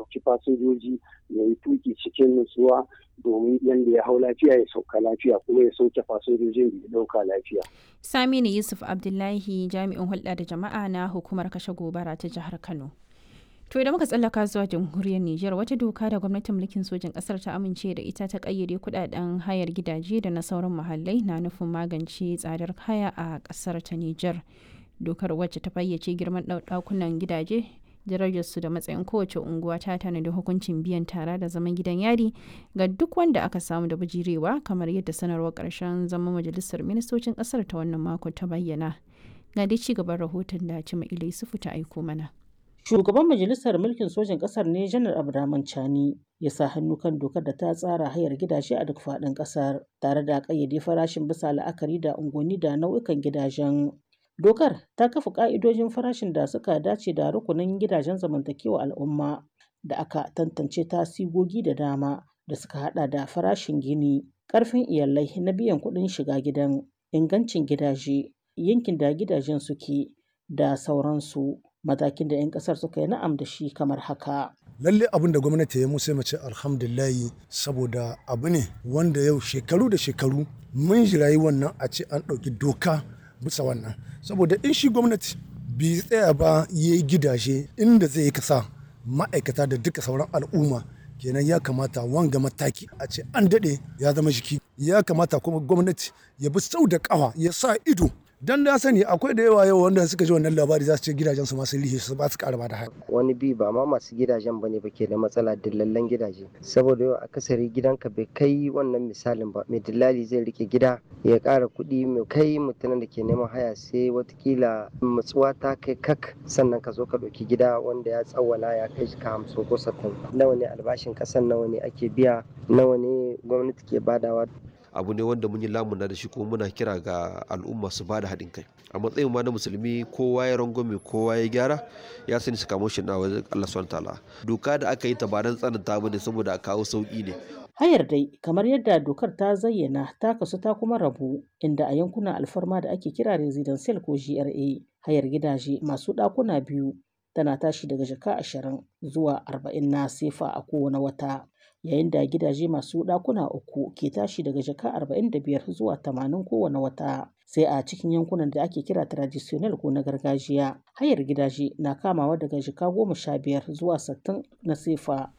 umarci fasinjoji ya yi tuki cikin nutsuwa domin yadda ya hau lafiya ya sauka lafiya kuma ya sauke fasinjojin da ya dauka lafiya. Saminu Yusuf Abdullahi jami'in hulɗa da jama'a na hukumar kashe gobara ta jihar Kano. To idan muka tsallaka zuwa jamhuriyar Nijar wata doka da gwamnatin mulkin sojin ƙasar ta amince da ita ta ƙayyade kuɗaɗen hayar gidaje da na sauran muhallai na nufin magance tsadar haya a ƙasar ta Nijar. Dokar wacce ta fayyace girman ɗakunan gidaje darajarsu da matsayin kowace unguwa ta tanadi hukuncin biyan tara da zaman gidan yari ga duk wanda aka samu da bijirewa kamar yadda sanarwar ƙarshen zaman majalisar ministocin ƙasar ta wannan mako ta bayyana. Ga dai ci gaban rahoton da Cima Ilai Sufu ta aiko mana. Shugaban Majalisar Mulkin Sojin Ƙasar ne Janar Abdurrahman Chani ya sa hannu kan dokar da ta tsara hayar gidaje a duk faɗin ƙasar tare da ƙayyade farashin bisa la'akari da unguwanni da nau'ikan gidajen. Dokar ta kafa ƙa'idojin farashin da suka dace da rukunin gidajen zamantakewa al'umma da aka tantance ta sigogi da dama da suka hada da farashin gini, ƙarfin iyalai na biyan kuɗin shiga gidan, ingancin gidaje, yankin da gidajen suke da sauransu. Matakin da 'yan ƙasar suka yi na'am da shi kamar haka. lalle abin da gwamnati ya musu mace alhamdulillahi saboda abu ne wanda yau shekaru da shekaru mun jirayi wannan a ce an ɗauki doka bisa wannan saboda in shi gwamnati bai tsaya ba ya yi gidaje inda zai yi kasa ma'aikata da duka sauran al'umma kenan ya kamata wanga mataki a ce an daɗe ya zama jiki ya kamata kuma gwamnati ya bi sau da ƙawa ya sa ido dan na sani akwai da yawa yau wanda suka ji wannan labari za su ce gidajen su masu lihe su ba su ƙara da haya wani bi ba ma masu gidajen bane ba ke da matsala dillallen gidaje saboda yau akasari gidanka bai kai wannan misalin ba mai dillali zai rike gida ya ƙara kuɗi mai kai mutumin da ke neman haya sai watakila matsuwa ta kai kak sannan ka zo ka ɗauki gida wanda ya tsawwala ya kai ka hamsin ko sattin nawa ne albashin ƙasan nawa ne ake biya nawa ne gwamnati ke badawa abu ne wanda mun yi lamuna da shi kuma muna kira ga al'umma su bada haɗin kai a matsayin ma na musulmi kowa ya rangwame kowa ya gyara ya sani su kamo shi na wajen Allah subhanahu ta'ala doka da aka yi ta ba dan tsananta ba ne saboda a kawo sauki ne Hayar dai kamar yadda dokar ta zayyana ta kasu ta kuma rabu inda a yankunan alfarma da ake kira residential ko GRA hayar gidaje masu ɗakuna biyu tana tashi daga jaka ashirin zuwa arba'in na sefa a kowane wata yayin da gidaje masu ɗakuna uku ke tashi daga jaka 45 zuwa 80 kowane wata sai a cikin yankunan da ake kira traditional ko na gargajiya hayar gidaje na kamawa daga jaka 15 zuwa 60 na sefa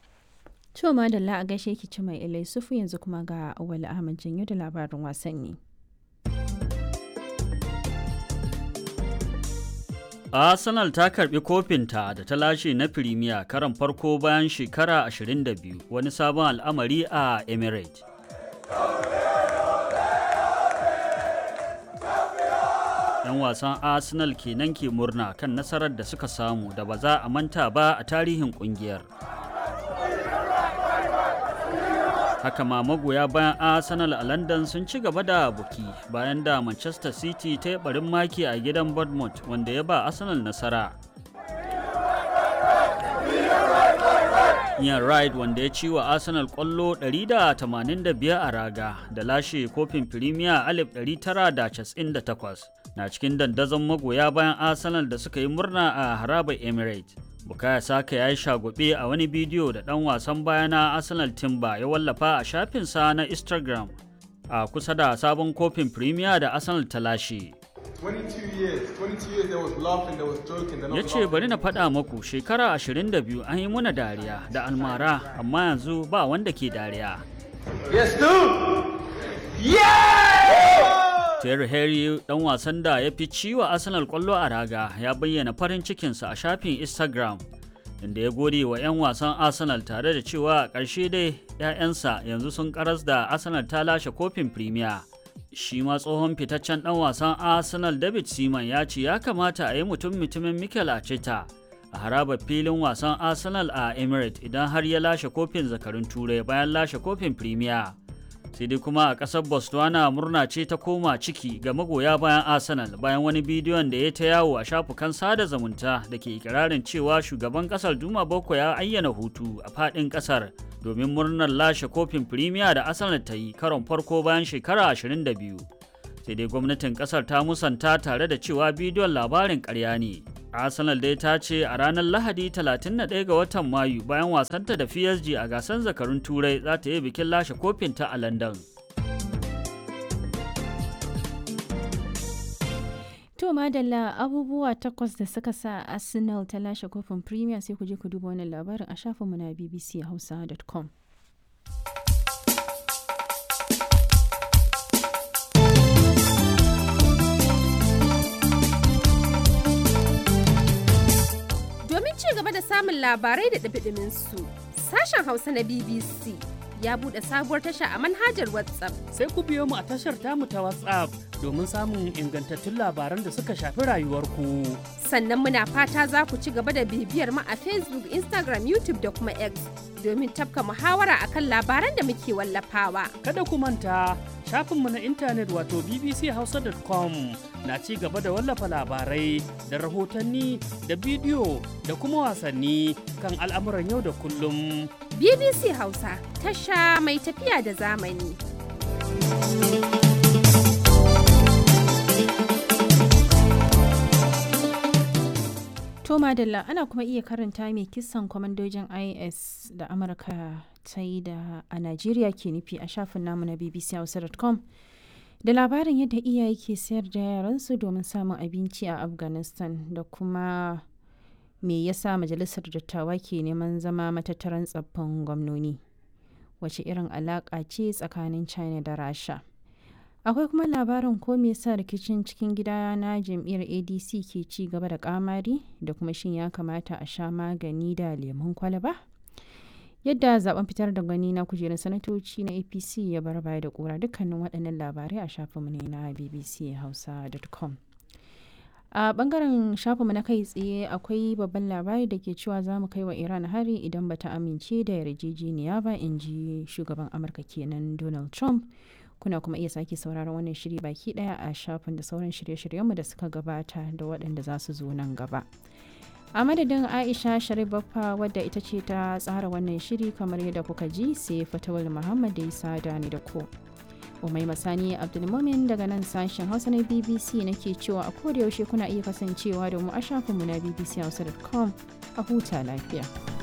To madalla a gaishe ki ci mai ilai sufu yanzu kuma ga Awali Ahmad Janyo da labarin wasanni. Arsenal ta karbi kofinta da ta lashe na Firimiya karan farko bayan shekara 22 wani sabon al'amari a Emirates. ‘Yan wasan Arsenal kenan ke murna kan nasarar da suka samu da ba za a manta ba a tarihin kungiyar. haka ma magoya bayan arsenal a london sun ci gaba da buki bayan da manchester city ta yi barin maki a gidan bournemouth wanda ya ba arsenal nasara Ian Wright wanda ya ci wa Arsenal kwallo 185 a raga da lashe kofin Premier 1998 na cikin dandazon magoya bayan Arsenal da suka yi murna a harabar Emirates. Bukaya Saka ya yi shagube a wani bidiyo da ɗan wasan baya na Arsenal Timber ya wallafa a shafinsa na Instagram a kusa da sabon kofin Premier da Arsenal ta lashe. Ya ce bari na faɗa maku shekara 22 an yi muna dariya da almara amma yanzu ba wanda ke dariya. Yes, dude! Yeah! Terry Henry dan wasan da ya fi ciwa Arsenal kwallo a raga ya bayyana farin cikinsa a shafin Instagram inda ya gode wa 'yan wasan Arsenal tare da cewa a ƙarshe dai 'ya'yansa yanzu sun karas da Arsenal ta lashe kofin Premier. Shi ma tsohon fitaccen dan wasan Arsenal David Seaman ya ce ya kamata a yi mutum mutumin Mikel Arteta a harabar filin wasan Arsenal a Emirates idan har ya lashe kofin zakarun Turai bayan lashe kofin Premier. sai dai kuma a ƙasar botswana murna ce ta koma ciki ga magoya bayan arsenal bayan wani bidiyon da ya ta yawo a shafukan sada zumunta da ke ikirarin cewa shugaban ƙasar duma boko ya ayyana hutu a faɗin ƙasar domin murnar lashe kofin firimiya da arsenal ta yi karon farko bayan shekara 22 sai dai gwamnatin ƙasar ta musanta tare da cewa bidiyon labarin ƙarya ne arsenal dai ta ce a ranar lahadi 31 ga watan mayu bayan wasanta da psg a gasar zakarun turai za ta yi bikin lashe kofinta a london To madalla abubuwa takwas da suka sa Arsenal ta lashe kofin Premier sai ku je ku duba wannan labarin a shafinmu na bbchausa.com. Domin ci gaba da samun labarai da ɗabiɗimin su, sashen Hausa na BBC ya buɗe sabuwar tasha a manhajar WhatsApp. Sai ku biyo mu a tashar tamu ta WhatsApp domin samun ingantattun labaran da suka shafi rayuwarku. Sannan muna fata za ku ci gaba da bibiyar mu a Facebook, Instagram, YouTube da kuma X domin tafka muhawara akan labaran da muke wallafawa. Kada ku manta shafinmu na intanet wato bbchausa.com na ci gaba da wallafa labarai da rahotanni da bidiyo da kuma wasanni kan al'amuran yau da kullum. BBC Hausa tasha mai tafiya da zamani. To madalla ana kuma iya karanta mai kisan kwamandojin IS da Amurka ta yi da a Najeriya ke nufi a shafin namu na bbchausa.com da labarin yadda iyaye ke sayar da yaransu domin samun abinci a Afghanistan da kuma me yasa majalisar dattawa ke neman zama matattaran tsaffin gwamnoni wace irin alaƙa ce tsakanin china da rasha akwai kuma labarin ko me yasa rikicin cikin gida na jam'iyyar adc ke ci gaba da kamari da kuma shin ya kamata a sha magani da lemun kwalaba yadda zaben fitar da gani na kujerar sanatoci na apc ya bar baya da kura dukkanin waɗannan labarai a shafinmu ne na bbchausa.com a bangaren shafinmu na kai tsaye akwai babban labari da ke cewa za mu kai wa iran hari idan bata amince da yarjejeniya ba in ji shugaban amurka kenan donald trump kuna kuma iya sake sauraron wannan shiri baki daya a shafin da sauran shirye-shiryenmu da suka gabata da waɗanda za su zo nan gaba a madadin aisha sharif baffa wadda ita ce ta tsara wannan shiri kamar yadda kuka ji sai fatawal muhammad da isa da ni da ku Umai Masani Abdulmumin daga nan sashen Hausa na BBC nake cewa a koda yaushe kuna iya kasancewa da mu a shafinmu na bbchausa.com a huta lafiya.